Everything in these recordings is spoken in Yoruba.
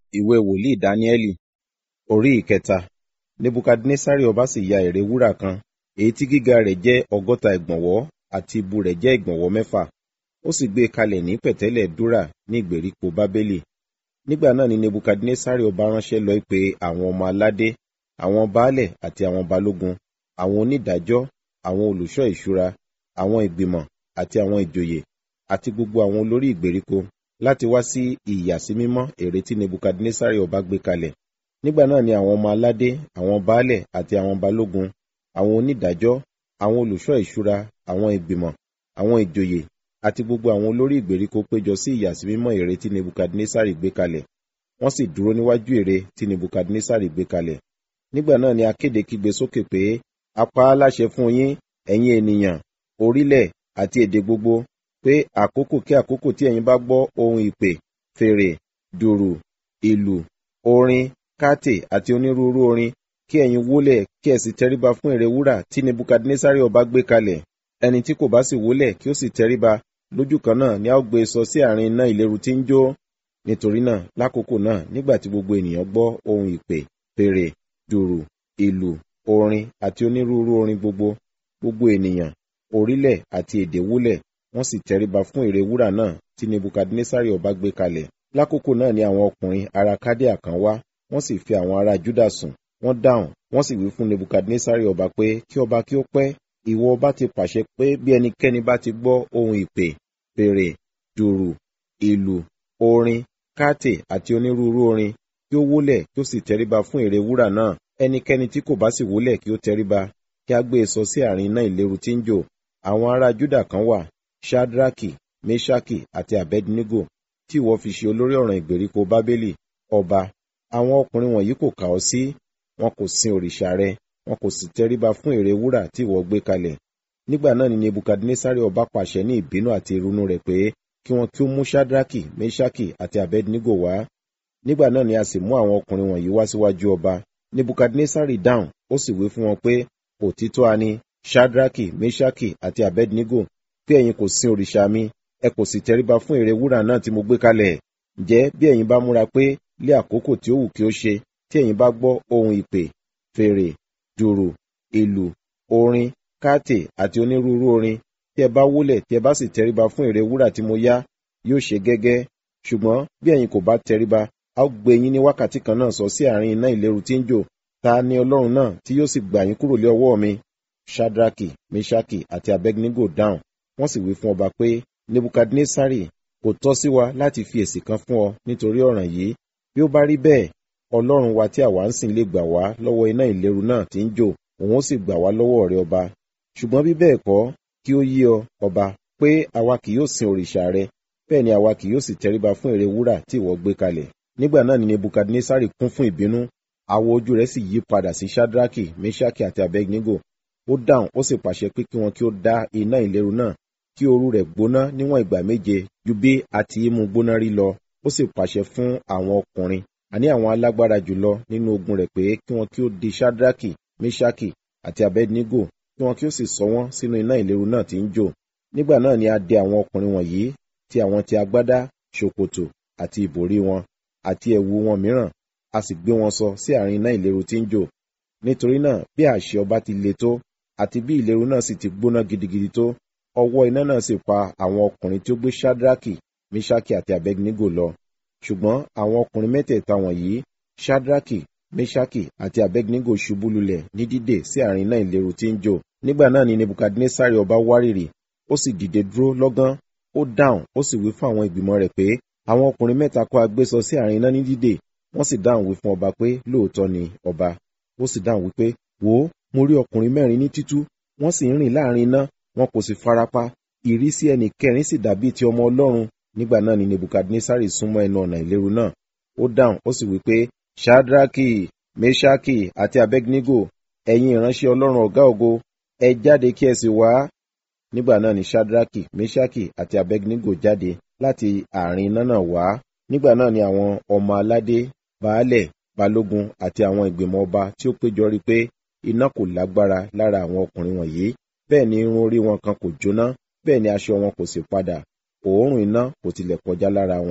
ìwé wòlíì dáníẹ́lì orí ìkẹta nebukadnesari ọba sì ya ère wúrà kan èyí tí gíga rẹ̀ jẹ́ ọgọ́ta ìgbọ̀nwọ́ àti ìbú rẹ̀ jẹ́ ìgbọ̀nwọ́ mẹ́fà ó sì gbé e kalẹ̀ ní pẹ̀tẹ́lẹ̀ dúrà ní ìgbèríko bábélì nígbà náà ni nebukadnesari ọba ránṣẹ́ lọ pé àwọn ọmọ aládé àwọn baálẹ̀ àti àwọn balógun àwọn onídàájọ́ àwọn olùṣọ́ ìṣúra àwọn ìgbìmọ̀ àti àwọn ìjòyè àti gbogbo àwọn olórí ìgbèríko láti wá sí ìyàsímímọ́ ère tí nebukadnesari ọba gbé kalẹ̀ nígbà náà ni àwọn ọmọ aládé àwọn baálẹ̀ àti àwọn balógun àwọn onídàájọ́ àwọn olùṣọ́ ìṣúra àwọn ìgbìmọ̀ àwọn ìjòyè àti gbogbo àwọn olórí ìgbèríko péjọ sí ìyàsímímọ́ ère tí nebukadnesari gbé kalẹ̀ wọ́n sì dúró níwájú ère tí nebukadnesari gbé kalẹ̀ nígbà náà ni akéde kígbe sókè pé a pa á láṣẹ fún yín ẹ̀yin ènìyàn orílẹ̀ àti èdè gbogbo pé àkókò kí àkókò tí ẹ̀yin bá gbọ́ ohun ìpè fèrè dùrù ìlù orin káàtè àti onírúurú orin kí ẹ̀yin wólẹ̀ kí ẹ sì tẹríba fún ère wúrà tí nebukadnesari ọba gbé kalẹ̀ ẹni tí kò bá sì wólẹ̀ kí ó sì tẹríba lójú kan náà ni a ó gbé e sọ sí àárín iná ìléru tí ń jó nítorí náà lákòókò náà nígbà tí gbogbo ènìyàn gbọ́ ohun ìpè fèrè dùrù ìlù orin àti onírúurú orin gbogbo gbogbo ènìyàn orílẹ̀ àti èdè wólẹ̀ wọ́n sì tẹríba fún ère wúrà náà tí nebukadnesari ọba gbé kalẹ̀ lákòókò náà ni àwọn ọkùnrin ará kádíà kan wá wọ́n sì fi àwọn ará júdà sùn wọ́n dáhùn wọ́n sì wí fún nebukadnesari ọba pé kí ọba kí ó pẹ́ ìwọ ọba ti pàṣẹ pé bí ẹnikẹ́ni bá ti gbọ́ ohun ìpè fèrè dùrù ìlù orin káàtè àti onírúurú orin kí ó wólẹ̀ kí ó sì tẹríba fún ère wúrà náà ẹnikẹ́ni tí kò bá sì wólẹ̀ kí ó tẹríba kí a gbé e sọ sí àárín iná ìléru tí ń jò àwọn ará júdà kan wà shadraki meshaki àti abednego tí ìwọ fi ṣe olórí ọ̀ràn ìgbèríko bábélì ọba àwọn ọkùnrin wọ̀nyí kò kà ọ́ sí wọn kò sin òrìṣà rẹ wọn kò sì tẹríba fún ère wúrà tí ìwọ gbé kalẹ̀ nígbà náà ni nebukadnesari ọba pàṣẹ ní ìbínú àti ìrunú rẹ̀ pé kí wọn kí ó mú shadraki meshaki àti abednego wá nígbà náà ni a sì mú àwọn ọkùnrin wọ̀nyí wá síwájú ọba nebukadnesari dáhùn ó sì wí fún wọn pé òtítọ́ a ní shadraki meshaki àti abednego pé ẹ̀yin kò sin òrìṣà mi ẹ kò sì tẹríba fún ère wúrà náà tí mo gbé kalẹ̀ ǹjẹ́ bí ẹ̀yin bá múra pé lé àkókò tí ó wù kí ó ṣe tí ẹ̀yin bá gbọ́ ohun ìpè fèrè dùrù ìlù orin káàtè àti onírúurú orin tí ẹ bá wólẹ̀ tí ẹ bá sì tẹríba fún ère wúrà tí mo yá yóò ṣe gẹ́gẹ́ ṣùgbọ́n bí ẹ̀yin kò bá tẹríba a ó gbé yín ní wákàtí kan náà sọ sí àárín iná ìléru tí ń jò ta ni ọlọ́run náà tí yóò sì gbà yín kúrò lé ọwọ́ mi shadraki meshaki àti abednego dáhùn wọ́n sì wí fún ọba pé nebukadnesari kò tọ́ sí wa láti fi èsì kan fún ọ nítorí ọ̀ràn yìí bí ó bá rí bẹ́ẹ̀ ọlọ́run wa tí àwa ń sìn lè gbà wá lọ́wọ́ iná ìléru náà tí ń jò òun ó sì gbà wá lọ́wọ́ rẹ ọba ṣùgbọ́n bí bẹ́ẹ̀ kọ́ kí ó yé ọ ọba pé àwa kì yóò sin òrìṣà rẹ bẹ́ẹ̀ ni àwa kì yóò sì tẹríba fún ère wúrà tí ìwọ gbé kalẹ̀ nígbà náà ni nebukadnesari kún fún ìbínú àwọ̀ ojú rẹ̀ sì yí padà sí shadraki meshaki àti abednego ó dáhùn ó sì pàṣẹ pé kí wọn kí ó dá iná ìléru náà kí ooru rẹ̀ gbóná níwọ̀n ìgbà méje ju bí a ti mú gbóná rí lọ ó sì pàṣẹ fún àwọn ọkùnrin àní àwọn alágbára jùlọ nínú ogun rẹ̀ pé kí wọn kí ó di shadraki meshaki àti abednego kí wọn kí ó sì sọ wọn sínú iná ìléru náà tí ń jò nígbà náà ni a dè àwọn ọkùnrin wọ̀nyí ti àwọn ti agbádá ṣòkòtò àti ìbòrí wọn àti ẹ̀wù wọn mìíràn a sì gbé wọn sọ sí àárín iná ìléru tí ń jò nítorí náà bí àṣẹ ọba ti le tó àti bí ìléru náà sì ti gbóná gidigidi tó ọwọ́ iná náà sì pa àwọn ọkùnrin tí ó gbé shadraki meshaki àti abednego lọ ṣùgbọ́n àwọn ọkùnrin mẹ́tẹ̀ẹ̀ta wọ̀nyí shadraki meshaki àti abednego ṣubú lulẹ̀ ní dídè sí àárín iná ìléru tí ń jò nígbà náà ni nebukadnesari ọba wárìrì ó sì dìde dúró lọ́gán ó dáhùn ó sì wí fún àwọn ìgbìmọ̀ rẹ̀ pé àwọn ọkùnrin mẹ́ta kó agbésọ sí àárín iná ní dídè wọ́n sì dáhùn wí fún ọba pé lóòótọ́ ni ọba ó sì dáhùn wípé wò ó mo rí ọkùnrin mẹ́rin ní títú wọ́n sì ń rìn láàrin iná wọn kò sì farapa ìrísí ẹnì kẹrin sì dàbí ti ọmọ ọlọ́run nígbà náà ni nebukadnesari súnmọ́ ẹnu ọ̀nà ìléru náà ó dáhùn ó sì wípé shadraki meshaki àti abednego ẹ̀yin ìránṣẹ́ ọlọ́run ọ̀gá ògo ẹ jáde kí ẹ sì wá nígbà náà ni shadraki meshaki àti abednego jáde láti àárín iná náà wá nígbà náà ni àwọn ọmọ aládé baálẹ̀ balógun àti àwọn ìgbìmọ̀ ọba tí ó péjọ rí pé iná kò lágbára lára àwọn ọkùnrin wọ̀nyí bẹ́ẹ̀ ni irun orí wọn kan kò jóná bẹ́ẹ̀ ni aṣọ wọn kò sì padà òórùn iná kò tilẹ̀ kọjá lára wọn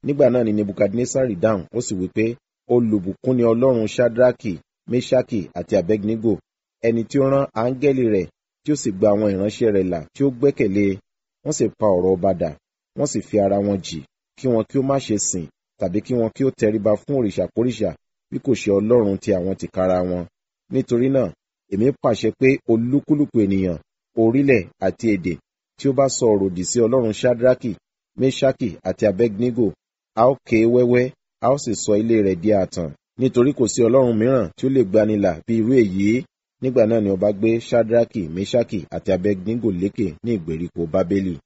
nígbà náà ni nebukadnesari dáhùn ó sì wí pé olùbùkún ni ọlọ́run shadraki meshaki àti abednego ẹni tí ó rán áńgẹ́lì rẹ̀ tí ó sì gba àwọn ìránṣẹ́ rẹ̀ là tí ó gbẹ́kẹ̀lé wọ́n sì pa ọ̀rọ̀ ọba dà wọ́n sì fi ara wọn jì kí wọn kí ó má ṣe sìn tàbí kí wọn kí ó tẹríba fún òrìṣàkóríṣà bí kò ṣe ọlọ́run ti àwọn tìkára wọn nítorí náà èmi pàṣẹ pé olúkúlùkù ènìyàn orílẹ̀ àti èdè tí ó bá sọ ọ̀rọ̀ òdì sí ọlọ́run shadraki meshaki àti abednego a ó ké wẹ́wẹ́ a ó sì sọ ilé rẹ̀ di ààtàn nítorí kò sí ọlọ́run mìíràn tí ó lè gbanilà bí irú èyí nígbà náà ni ọba gbé shadraki meshaki àti abednego lékè ní ìgbèríko bábélì